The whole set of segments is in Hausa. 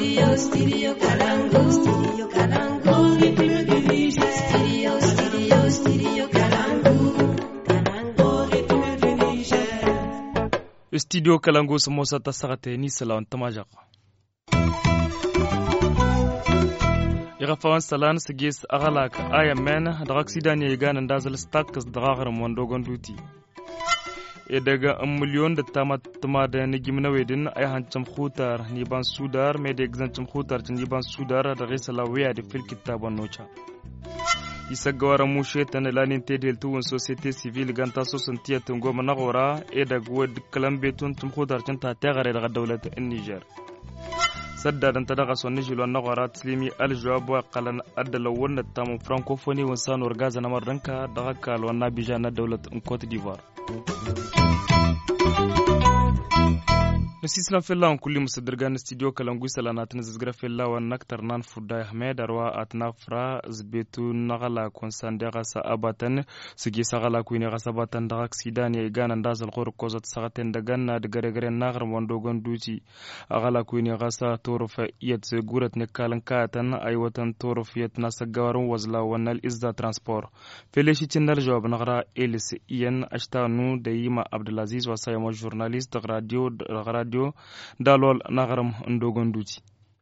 studio studio Kalangu studio Kalangu studio studio studio Kalangu studio kalangu su mosa ta sagate ni salawan tamajak iga fawan salan sigis agalak aya men daga ksidan ya ganan dazal stakas daga garam wandogon duti e daga an miliyon da tama tama da ni gimna wedin ay hancam khutar ni ban sudar me da exancam khutar ni ban sudar da gaisa lawiya da fil kitaban nocha isa gawara mushe tana lanin tedel tuwon societe civile ganta so santiya tungo managora e daga wad kalam betun tum khutar ta tagare daga dawlat Niger sadda dan tadaga sonni jilwan nagora tslimi aljawab wa qalan adala wonna tamu francophonie wan sanor gaza na mardanka daga kalwan na bijana dawlat Cote d'Ivoire نسيسلام في الله كل مصدرجان استديو كلامغو سلانات نزغرا في الله ونكتر نان فودا احمد اروا اتنافرا زبيتو نغلا كونسان دغا ساباتن سجي سغلا كويني غساباتن دغا سيدان يغان نداز القور كوزات سغتن دغان دغرغر نغر وندوغن دوتي اغلا كويني غسا تورف يت غورت نكالن كاتن ايوتن تورف يت ناسغار وزلا ونال ازدا ترانسبور فيليشي تنر جواب نغرا اليس ين اشتانو ديما عبد العزيز وسايمو جورناليست راديو راديو radio dalol nagaram ndogon duti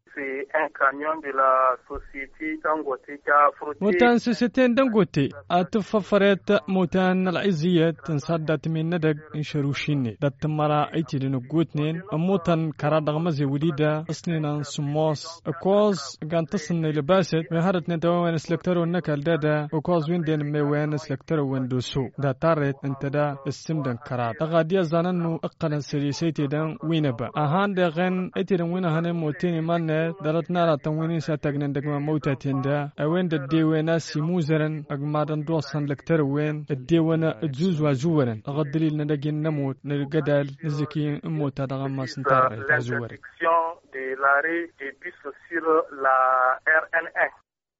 موتان سوسيتين دنغوتي اتففرت موتان العزية تنصدت من ندق انشروشيني دات مرا ايتي دنغوتنين موتان كرا دغمزي وليدا اسنينا سموس اكوز كان تصن لباسد مهارت ندوان سلكترو النكال دادا اكوز وين دين ميوان سلكترو وين دوسو دا تارت انت دا السمدن كرا دغاديا زاننو اقنا سريسيتي دان وينبا اهان دغن ايتي دن وينا هنم موتيني من darat nara tanwini sa tagnan dagma mauta tenda awen da dewena simuzaran agmadan dosan laktar wen dewena juz wa zuwaran agadlil na dagin namut na gadal ziki mota daga masin tarre zuwar de l'arrêt des bus sur la RN1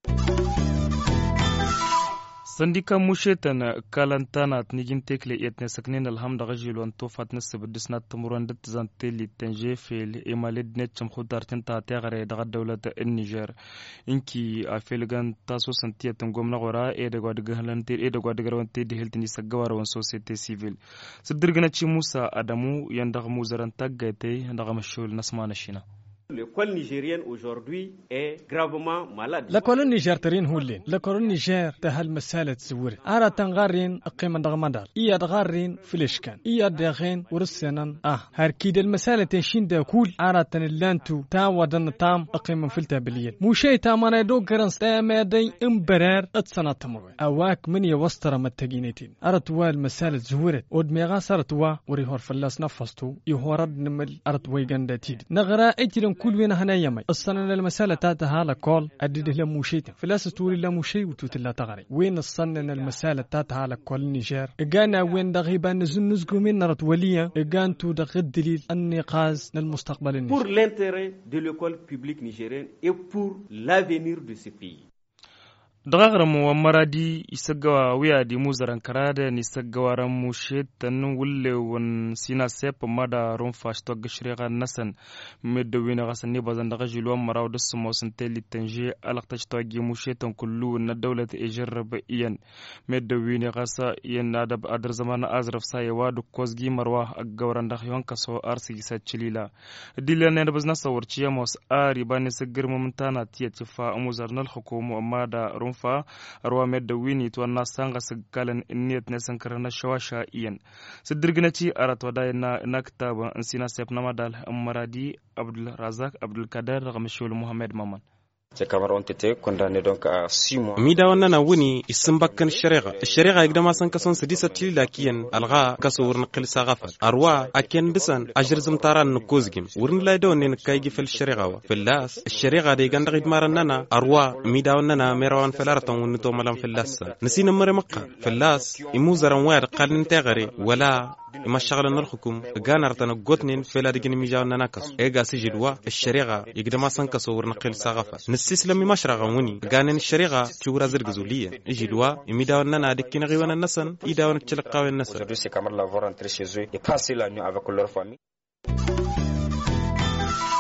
sandika mushetan kalantana nigin tekle etne saknin alhamda gajilwan tofat na sabdis na tumuran dat zante li tanje fel emalid net cham khudar tin ta ta gare daga dawlat in Niger inki a felgan taso santiya tan gomna gora e daga daga halante e daga daga rawante de heltini sagawar wan societe civile sidirgana ci Musa Adamu yanda mu zaran tagate daga mashul nasmana shina L'école nigérienne aujourd'hui est gravement malade. L'école nigérienne هولين l'école نيجر تهل مسالة زور أرى تنغارين أقيم دغمدار إيا دغارين فلشكان إيا دغين ورسنان آه هركيد المسالة تنشين دا كول أرى تنلانتو تا ودن تام أقيم فلتا بليل موشي تامانا دو كرنس تاما دي امبرار اتسنا تمروي أواك من يوستر متقينيتين أرى توا المسالة زورت ود ميغا سارتوا وريهور فلاس نفستو يهورد نمل أرى ويغان داتيد نغرا ايتي كل وين هنا يمي الصنة المسألة تاتها لكول أديده لموشيت فلاس تولي لموشي وتوت لا تغري وين الصنة المسألة تاتها لكول نيجر إجانا وين دغيبا نزن نزقو من نرت وليا إجان تو دغ الدليل النقاز للمستقبل النيجر Pour l'intérêt de l'école publique nigérienne et pour l'avenir de ce pays. dagagaram wa maradi isagawa wiya di muzaran karada ni sagawaran mu shetan wulle won sina sep mada ron fashto gashriga nasan meddo wina gasan ni bazan daga jilwa maraw da sumo sun teli tanje alaqta to gi mu shetan kullu na dawlat e jarraba iyan meddo wina gasa iyan adab adar zaman azraf sai wadu kozgi marwa agawran da yon kaso arsi sa chilila dilan ne bazna sawarciya mos ari bani sagir mumtana tiya tifa muzarnal hukumu amma da ron fa arwa medda wini to na sanga sagalan inniyat ne sankara na shawasha iyan sidirgina ci arat wada na na kitaba an sina sef na madal maradi abdul razak abdul kader gamshul muhammad maman Ces camarades ont été condamnés donc à 6 mois. mi da wannan na wuni isin bakkan shari'a shari'a igda ma san kason sidisa tilila kiyan alga kaso wurin qilsa gafal arwa aken disan ajir zum taran no kozgim wurin lay do ne kai gi fil shari'a wa filas shari'a de ganda gid maran nana arwa mi da wannan na merawan filar tan wuni to malam filas nasina mare makka filas imu zaran wayar qalin tagare wala ima shagala nar hukum ganar tana gotnin fela digin mi jaw nana kaso e ga sijidwa الشريعة يقدر ما سنكسو ورنقل ساغفة نستسلم ما شرغا وني غانن الشريعة تشورا زرغزولية يجدوا يميدا وننا دكين غيوانا النسن يدا ونتشلقاوي النسن Aujourd'hui, ces camarades-là vont rentrer chez eux et passer la nuit avec leur famille.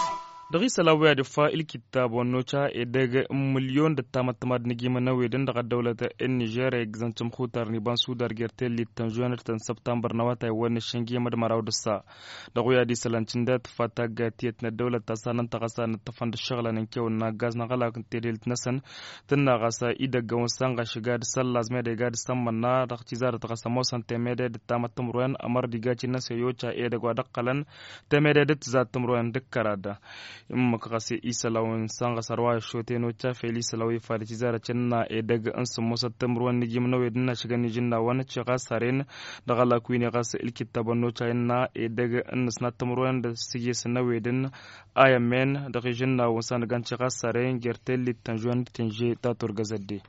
dagi salawiya da fa ilkita bonno cha e daga miliyon da ta matama da nigi mana wedin daga daulata in Niger e zancin hutar ni ban su dar gerte litan juyanar tan September na wata wani shangi mad maraw da sa da goya di salancin da ta fata ga tiyat na daulata sanan ta kasa na tafan da shagala nan kyau na gas na kala kan tedel nasan tun na kasa i daga wasan ga shiga da sallah zme da ga da samman na da ci zara ta kasa mosan temede da ta matam ruwan amar diga ci na sayo cha e daga dakkalan temede da ta zatum ruwan dukkara da in maka kase isa lawan sanga sarwa shote no cha feli salawi fa da zara cenna e daga an sun musa tamruwan ni gimna we dinna shiga ni jinna wani ci ga saren daga la kuini ga sa ilkitta banno cha na e daga an sna tamruwan da sige sana we din aya men daga jinna wasan gan ci ga saren gertel tanjuan tinje ta turgazadde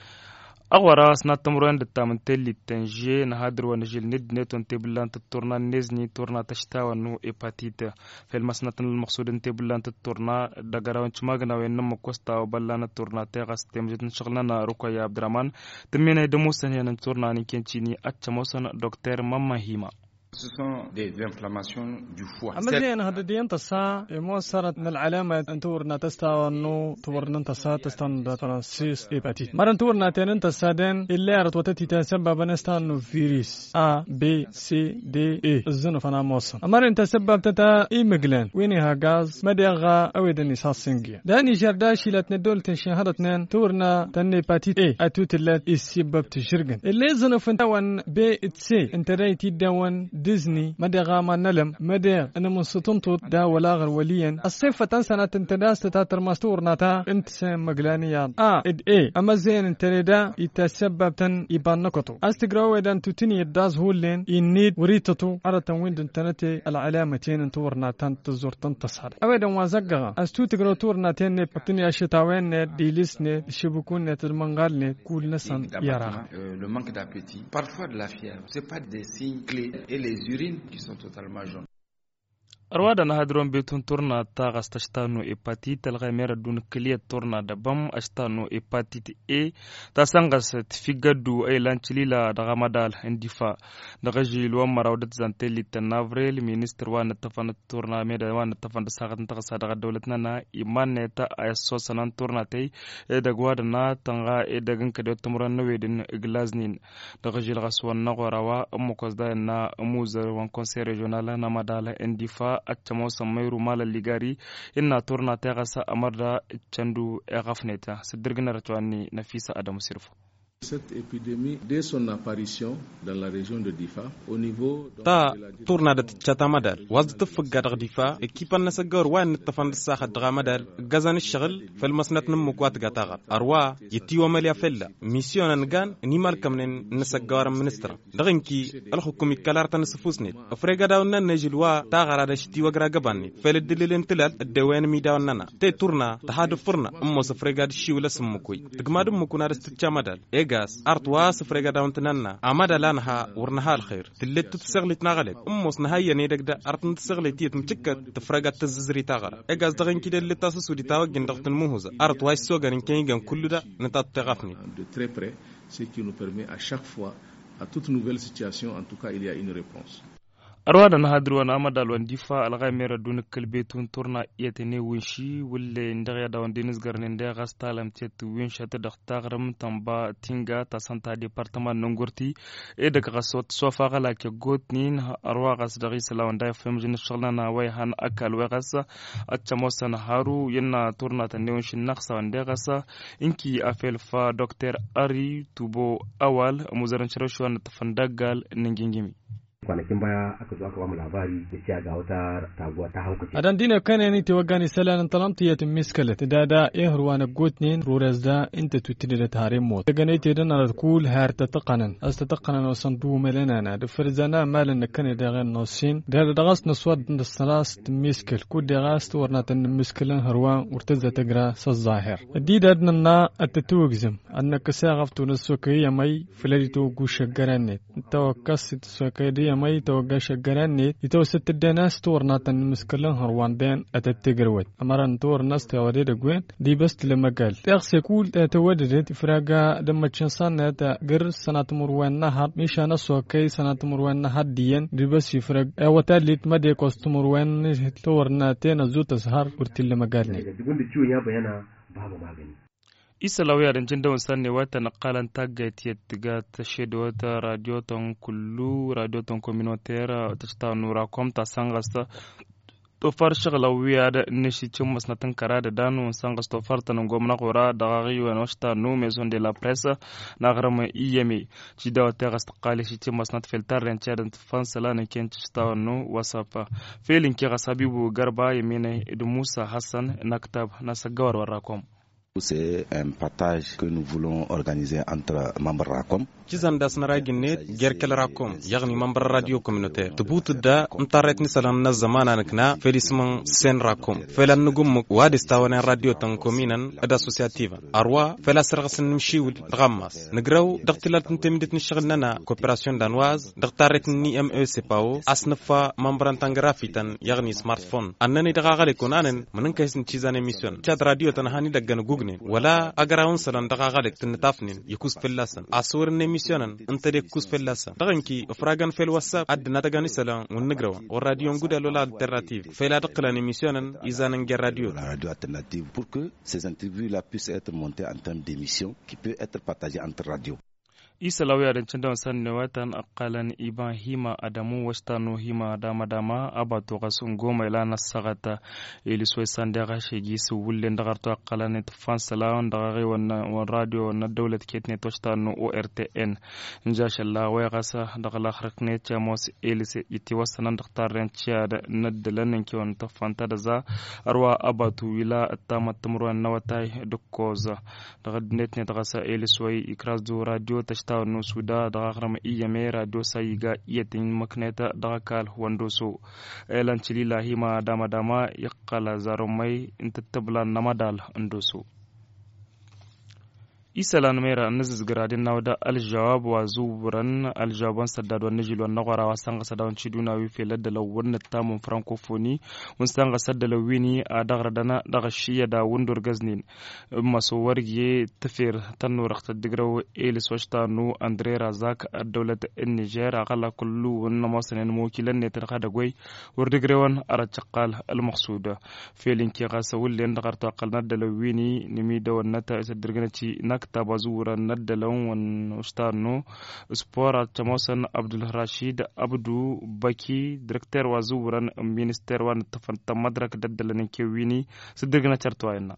awara sna tamruan da tamun telli tanje na hadir wani jil nid ne ton tebulan ta turna nezni turna ta shita wanu hepatite fel masna tan maqsudin tebulan ta turna daga rawan cima gana wayan nan makosta wa balla na turna ta gas temjitin shagla na rukaya abdurrahman tumene da musan yanan turna ni kenci ni acca musan dr mamma hima Ce sont des inflammations du foie. أما زين هذا دي أنت سا مو صارت من العلامة أن تورنا تستا إنه تورنا أنت سا تستان داتنا سيس إيباتيت مرة تورنا تين أنت سادن اللي عرض وتتي تسبب نستا إنه فيروس A B C D E الزنو فانا موصل أما أنت سبب تتا إي مجلان وينها غاز مدغا أو دني ساسنجيا داني جردا شيلت ندول تنشن هذا اثنين تورنا تني باتيت إيه أتوت اللي السبب تشرجن اللي زنو فنتوان بي تسي انت رايتي داون ديزني مدى غاما نلم مدى انا من ستنطط دا ولا غر وليا الصيفة تنسى تنتداس تتاتر ماستور ناتا انت سين مقلانيا اه اد اي اما زين انت دا يتسبب تن يبان نقطو استقراو اذا تتني الداز هولين ينيد وريتتو على تنوين دنتنتي العلامتين انتور ناتان تزور تنتصر اويدا وازقغا استو تقرو تور ناتين ني بطني اشتاوين ني ديليس ني شبكون ني تلمنغال ني كول نسان يارا Le manque d'appétit, parfois de la fièvre, c'est pas des signes clés et les urines qui sont totalement jaunes. arwada na hadron betun turna ta gasta shtano hepatit alga mera dun kliya turna da bam ashtano hepatit e ta sangas tifigadu ay lanchilila daga madal indifa daga jilwa marawdat zante litan avril minister wa natafan turna meda wa natafan da sagat ta sa daga dawlatna na iman ne ta aso sanan turna tai e daga wada na tanga e daga kade tumran na wedin glaznin daga jil gaswan na gorawa amma kosda na muzar wan conseil regional na madala indifa acca mosan mayru mala ligari inna turna ta gasa amarda candu e gafneta sidirgina ratwani nafisa adamu sirfo Cette épidémie, dès son apparition dans la région de Difa, au niveau ta turna da tchata madal waz tfga da difa ekipan na sagar wa ni tafan saha da madal gazan shaghl fil masnat num kwat gataga arwa yiti wa maliya fella mission an gan ni mal kamnen na sagar ministra daginki al hukumi kalar tan sufusni afriga da wannan najil wa ta gara da shiti wa gra gabanni fel dililen tilal de wen mi da wannan te turna ta hadu furna ummo safriga da shi wala sumukui dugmadum mukuna da tcha madal gas artwa safrega dawntinanna amada lanha warnaha alkhair tillet tsaglit nagalek ummos nahaya ne dagda artn tsaglit yet mtikka tafraga tazzri tagara egas dagin kide letta sudi tawagin dagtin muhuza artwa sogarin kengan kulluda natat tagafni de très près ce qui nous permet à chaque fois à toute nouvelle situation en tout cas il y a une réponse arwada na hadru wana amada alwan difa alga mera dun kalbe tun turna iyate ne winshi wulle ndaga ya dawan dinis garne ndaga gasta lam tet winsha ta da tagaram tamba tinga ta santa departement nongorti e daga gasot sofa gala ke gotnin arwa gas da gisa lawan da fam jin shagla na wai han akal wai gasa acca mosan haru yana turna ta ne winshin naksa wanda gasa inki afel fa dr ari tubo awal muzaran shirashuwa na tafandagal ningingimi kwanakin baya aka zo aka bamu labari da cewa ga wata taguwa ta haukace adan dina kana ni te wagani salan talamti yat miskalat da da eh ruwana gotnin ruras da inta tutidi da tare mot daga ne te dan ala kul har ta taqanan as ta taqanan wa sandu melana na da farzana malan kana da gan nosin da da gas naswad da salas miskal ku da gas warna tan miskalan harwa urtaza tagra sa zahir dida na atatuwgzim annaka sagaftu nasukai mai filarito gusha garanet tawakkas sokaydiya مي توقع شقران نيت يتوسط الدناس تور ناتن مسكلن هروان دين أتتقروت أمران تور ناس توري دقوين دي بس لما قال تغسي كول توددت فراغا دم تشنسان نتا قر سنة مروان نهر ميشا نسوا كي سنة مروان نهر ديان دي بس يفرق أوتا ليت مدي كوست مروان تور ناتين زوت سهر ورتي لما قال نيت Duk da ciwon ya bayyana babu magani. isa lauya da jin dawon sanne wata na kalan tagait ya tiga ta shaida wata radio ton kullu radio ton communautaire ta ta nura kom ta sangasta to far shagla wiya da nishi cin masnatan kara da danu sangas to far tanan gwamna kora da gari wa nosta nu maison de la presse na garma iyame ci da wata gasta qali shi cin masnat filtar ren cha da fan sala ne ken ci ta nu wasafa felin ki ga sabibu garba yamine idu musa hassan naktab na sagawar warakom C'est un partage que nous voulons organiser entre membres RACOM. Kizan das naragin ne gerkel rakom yagni member radio communautaire tubut da mtaret ni salan na zamana nakna felisman sen rakom felan nugum wadi stawana radio tan kominan ad associativa arwa fela sargasin mshiwul ghammas nagraw daqtilat ntemidit nishghalna coopération danoise daqtaret ni MECPAO asnafa membran tangrafitan yagni smartphone annani daga gale kunanen manan kaisin chizan emission chat radio tan hani daggan gugne wala agarawun salan daga gale tin tafnin yakus fellasan asur emissionan inta de kus fellasa daganki fragan fel whatsapp ad na daga ni salan won negrawa o radio nguda lola alternative fela daqlan emissionan izanan ger radio La radio alternative pour que ces interviews-là puissent être montées en termes d'émissions qui peut être partagées entre radios. isa lauya da cin san ne watan akalan iban hima adamu wasta no hima dama dama aba to gasun goma ila na sagata ili so san da gashe gi su wulle da garto akalan ne fan salawon da gare wannan wan radio na dawlat ket ne to sta no ORTN inja shalla waya gasa da gala hark ne cha mos ili se iti wasanan da taren cha da naddalan ke won ta fanta da za arwa aba tu wila tama tumruan na watai dukkoza daga net ne daga sa ili so ikras do radio ta ta no suda daga karama iya mera do sai ga iya tin makneta daga kal wando so elan chili lahima dama dama yakala zarumai intattabla namadal ando so isalan mera nazis gradin nawda aljawab wa zuburan aljawaban saddad wa najil wa nagwara wa sanga sadawan ciduna wi fe ladda law wonna tamun francophonie mun sanga sadda law wini a dagra dana daga shiya da wundur gaznin maso wargiye tafir tannu rakhta digraw elis washta nu andre razak dawlat niger aqala kullu wonna masanen mukilan ne tarqa da goy wur digrewan ara chaqal al maqsuda felin ki qasa wullen dagarta qalna da law wini nimi da wannata isa dirgana ci nak taba zuwura naddalan wan ustano spora chamosan abdul rashid abdu baki directeur wa zuwuran ministère wa tafanta madrak daddalan ke wini sidirgana chartwa yana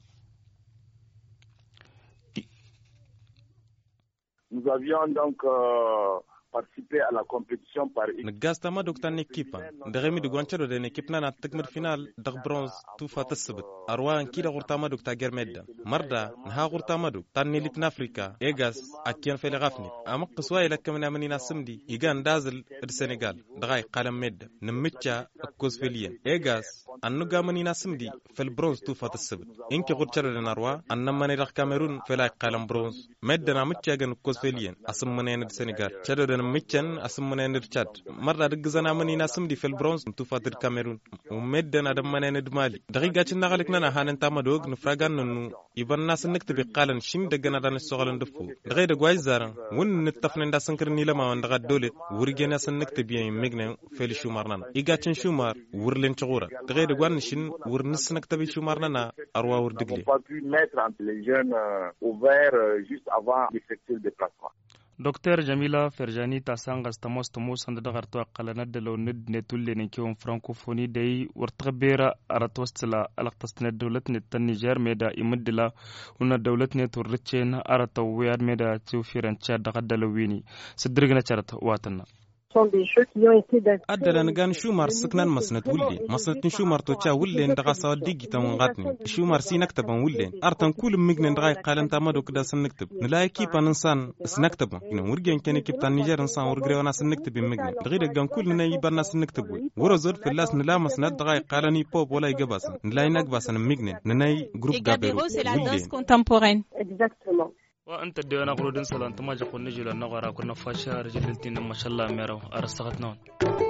Nous avions donc euh, participé à la compétition par نقاس ما دوك تاني كيبا دغمي دوغوان تشرو دين كيبنا نا تكمل فينال دغ برونز توفا تسبت اروان كيدا غورتا ما دوك تاجر ميدا مردا نها غورتا ما دوك تاني ليتنا افريكا ايغاس اكيان في غافني اما قسواي لك من امني ناسمدي يغان دازل السنغال دغاي قلم ميدا نمتشا كوز فيليان ايغاس انو غامني ناسمدي في البرونز توفا تسبت انكي غور تشرو دين اروا ان ماني رخ كاميرون في لاي قلم برونز ميدا نامتشا غن كوز فيليان اسم منين السنغال تشرو دين ميتشن اسم منين تشاد مرة دق زنا مني ناسم دي في البرونز توفا تر كاميرون ومدن ادم منين دمالي دقيقة تشنا غلق نانا هانن تاما دوغ نفراغان ننو يبان ناس نكتب قالن شين دقنا دان السوغلن دفو دغي دقواي زارن ون نتفن دا سنكر نيلما وان دغا دولت ورغي ناس نكتب ين مغنى فيل شومار نانا إيغا تشن شومار ورلن تغورا دغي دقوان شين ور نس نكتب شومار نانا أروا ور دقلي pas pu mettre entre les jeunes euh, ouverts euh, juste avant d'effectuer le déplacement. Dr. Jamila Ferjani ta sangas ta mos ta mos da garto aqalana da law nid ne tulle ne kiwon francophonie dai warta bera arat wastila alaqtas ne dawlat ne tan Niger me da imaddila una dawlat ne turrice na arata wiyad me da tiwfiran cha da gadala wini sidirgna charat watanna adala nagan shumar siknan masnat wulle masnatin shumar to cha wulle ndaga sawa digi tan ngatni shumar si naktaban wulle artan kul migne ndaga qalan ta mado kda san naktab nila ekipa insan snaktaba ina wurgen ken ekip tan niger insan wurgre wana san naktab migne dagi da gan kul na yibarna san naktab wuro zor filas nila masnat daga qalani pop wala igabas nila inak basan migne nanai group gabero c'est la danse contemporaine. Exactement. wa anta de na qurudin salan tama jakon ne jila na qara kunna fasha rajiltin mashallah mero arsagat non